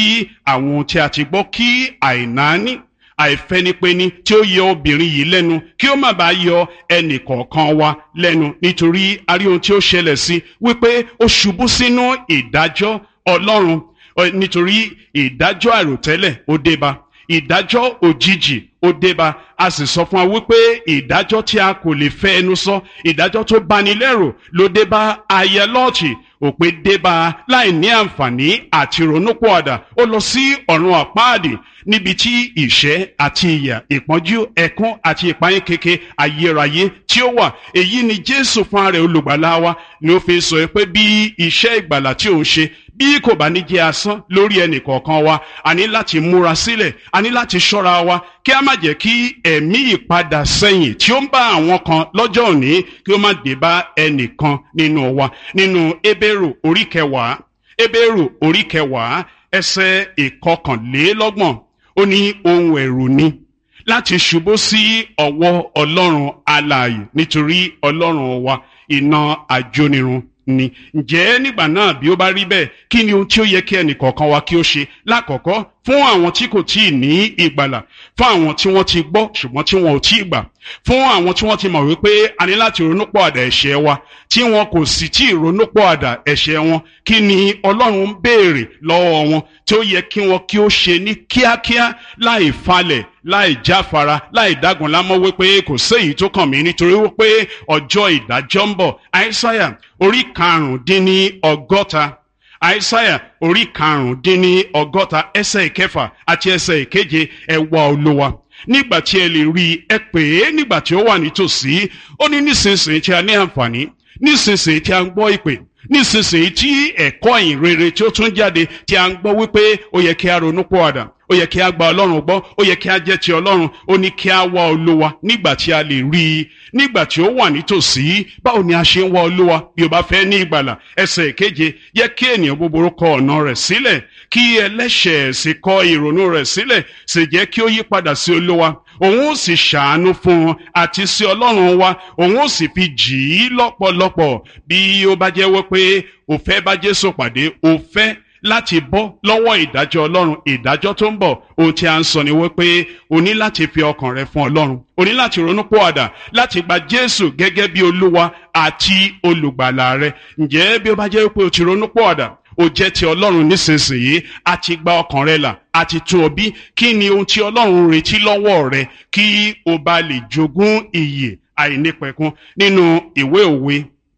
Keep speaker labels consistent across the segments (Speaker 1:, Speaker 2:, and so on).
Speaker 1: kí àwọn ohun tí a ti gbọ́ kí àìnáání àìfẹnipẹni tí ó yọ obìnrin yìí lẹ́nu kí ó má bàa yọ ẹnì kọ̀ọ̀kan wa lẹ́nu nítorí a rí ohun tí ó ṣẹlẹ̀ sí wípé ó ṣubú sínú ìdájọ́ ọlọ́run nítorí ìdájọ́ àròtẹ́lẹ̀ ó débá ìdájọ́ òjijì ó débá a sì sọ fún wa wípé ìdájọ́ tí a kò lè fẹ́ ẹnu sọ ìdájọ́ tó bani lẹ́rù ló débá aya lọ́ọ̀tì òpin débá láì ní àǹfààní àti ronúpọ̀àdà ó lọ sí ọ̀run àpáàdì níbi tí ìṣẹ́ àti ìyà ìpọ́njú ẹ̀kún àti ìpayín keke ayérayé tí ó wà èyí ni jésù fún ara olùgbàlà wa ni ó fi sọ pé bí iṣẹ́ ìgbàlà tí òun ṣe bí kò bá ní jẹ́ asán lórí ẹnì kọ̀ọ̀kan wa a ní láti múra sílẹ̀ a ní láti ṣọ́ra wa kí a má jẹ́ kí ẹ̀mí ìpadà sẹ́yìn tí ó ń bá àwọn kan lọ́jọ́ òní kí ó má dé bá ẹnìkan nínú wa nínú ebéèrò orí kẹwàá ebéèrò orí kẹwàá ẹsẹ̀ ìkọkànlélọ́gbọ̀n ó ní ohun ẹ̀rù ni láti ṣubú sí ọwọ́ ọlọ́run alààyè nítorí ọlọ́run wa iná ajónirun ni ǹjẹ́ nígbà náà bí ó bá rí bẹ́ẹ̀ kí ni ohun tí ó yẹ kí ẹnì kọ̀ọ̀kan wa kí ó ṣe lákọ̀ọ́kọ́ fún àwọn tí kò tíì ní ìgbàlà fún àwọn tí wọ́n ti gbọ́ ṣùgbọ́n tí wọn ò tíì gbà fún àwọn tí wọ́n ti mọ̀ wípé a ní láti ronúpọ̀ àdà ẹ̀ṣẹ̀ wa tí wọn kò sì tí ì ronúpọ̀ àdà ẹ̀ṣẹ̀ wọn kí ni ọlọ́run ń béèrè lọ́wọ́ wọn tí ó yẹ kí wọn kí ó ṣe ní kíákíá láì falẹ̀ láì jáfara láì dágun lámọ́ wípé kò séyìí tó kàn mí nítorí wípé ọjọ́ ìdájọ́ ń bọ̀ àìsáyà orí karùndínní ọgọ́ta àìsáyà orí karùndínní ọgọ́ta ẹsẹ̀ ìkẹfà àti ẹsẹ̀ ìkeje ẹ wá olúwa nígbà tí ẹ lè rí ẹ pè é nígbà tí ó wà nítòsí ó ní nísinsìnyí tí a ní àǹfààní nísinsìnyí tí a ń gbọ́ ìpè nísinsìnyí tí ẹ̀kọ́ ìyìn rere tí ó tún jáde tí a ń gbọ́ wípé ó yẹ kí a ronú pọ̀ àdà ó yẹ kí a gba ọlọ́run gbọ́ ó yẹ kí a jẹ́ ti ọlọ́run ó ní kí a wá olúwa nígbà tí a lè rí i nígbà tí ó wà nítòsí báwo ni a ṣe ń wá olúwa bí o bá fẹ́ ní ìgbàlà ẹsẹ̀ ìkeje yẹ kí ènìyàn búburú kọ ọ̀nà rẹ̀ sílẹ̀ kí ẹlẹ́ṣẹ̀ sì kọ ìrònú rẹ̀ sílẹ̀ sì jẹ́ kí ó yí padà sí olúwa òun ó sì ṣàánú fún un àti sí ọlọ́run wa òun ó sì fi jì í lọ́pọ̀lọpọ̀ bí ó bá jẹ́ wípé ó fẹ́ bá jésù pàdé ó fẹ́ láti bọ́ lọ́wọ́ ìdájọ́ ọlọ́run ìdájọ́ tó ń bọ̀ ohun tí a ń sọ ni wípé o ní láti fi ọkàn rẹ fún ọlọ́run o ní láti ronú pọ̀àdà láti gba jésù gẹ́gẹ́ bí olúwa àti olùgbàlà rẹ ǹjẹ́ bí ó bá jẹ́ wípé o ti ronú pọ̀àdà o jẹ́ ti ọlọ́run nísinsìnyí a ti gba ọkàn rẹ là a ti tún ọ bí kí ni ohun tí ọlọ́run retí lọ́wọ́ rẹ kí o bá lè jogún ìyè àìnípẹ̀kun nínú ìwé òwe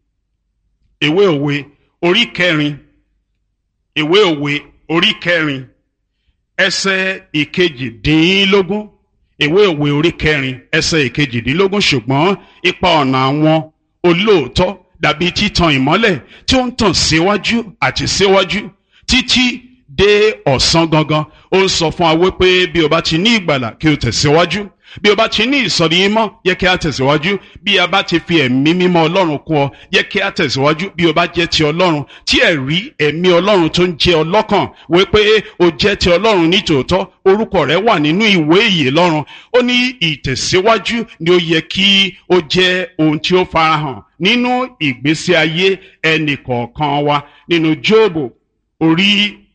Speaker 1: ìwé òwe orí kẹrin ìwé òwe orí kẹrin ẹsẹ̀ ìkejìdínlógún ìwé òwe orí kẹrin ẹsẹ̀ ìkejìdínlógún ṣùgbọ́n ipa ọ̀nà àwọn olóòótọ́ dàbí títan ìmọ́lẹ̀ tí ó ń tàn síwájú àti síwájú títí dé ọ̀sán gangan ó ń sọ fún wa wípé bí o bá ti ní ìgbàlà kí o tẹ̀síwájú bí o bá ti ní ìsọ̀rí mímọ́ yẹ kí a tẹ̀síwájú bí a bá ti fi ẹ̀mí mímọ́ ọlọ́run kún ọ yẹ kí a tẹ̀síwájú bí o bá jẹ́ ti ọlọ́run tí ẹ̀rí ẹ̀mí ọlọ́run tó ń jẹ́ ọlọ́kàn wípé o jẹ́ ti ọlọ́run ní tòótọ́ orúkọ rẹ wà nínú ìwé ìyè lọ́run ó ní ìtẹ̀síwájú ni ó yẹ kí ó jẹ́ ohun tí ó farahàn nínú ìgbésí ayé ẹnì kọ̀ọ̀kan wa nínú jóòbù orí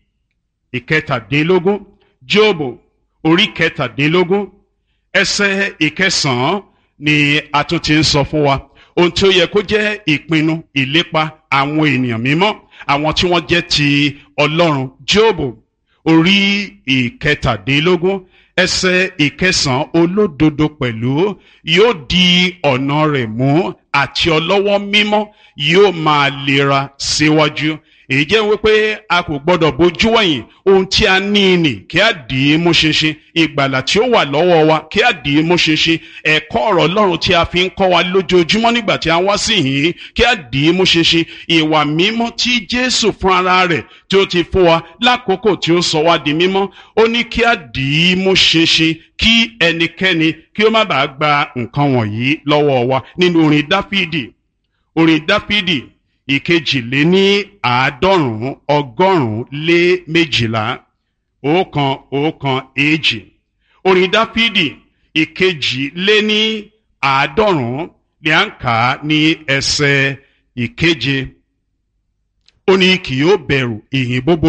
Speaker 1: ìkẹtàdínlógún jóòbù orí kẹtàdínlógún ẹsẹ̀ ìkẹsànán ni a tún ti ń sọ fún wa ohun tí ó yẹ kó jẹ́ ìpinnu ìlépa àwọn ènìyàn mímọ́ àwọn tí wọ́n jẹ́ ti Ọlọ́run Jóòbù orí ìkẹtàdínlógún ẹsẹ̀ ìkẹsànán olódodo pẹ̀lú yóò di ọ̀nà rẹ̀ mú àti ọlọ́wọ́ mímọ́ yóò máa lera síwájú èyí jẹ́ wípé a kò gbọ́dọ̀ bójú wẹ̀yìn ohun tí a ní nì kí a dì í mú ṣinṣin ìgbàlà tí ó wà lọ́wọ́ wa kí a dì í mú ṣinṣin ẹ̀kọ́ ọ̀rọ̀ Ọlọ́run tí a fi ń kọ́ wa lójoojúmọ́ nígbà tí a wá sí yìí kí a dì í mú ṣinṣin ìwà mímọ́ tí Jésù fún ara rẹ̀ tí ó ti fún wa lákòókò tí ó sọ wá di mímọ́ ó ní kí a dì í mú ṣinṣin kí ẹnikẹ́ni kí ó má bàa gba nǹkan wọ̀nyí lọ́wọ́ wa nínú orin Dáfídì orin Dáfídì ìkejìléní àádọ́rùn-ún ọgọ́rùn-ún lé méjìlá ọ̀kan ọ̀kan èjì orin dáfídì ìkejìléní àádọ́rùn-ún ni à ń kà á ní ẹsẹ̀ ìkeje ó ní kì yóò bẹ̀rù ìhìn búburú.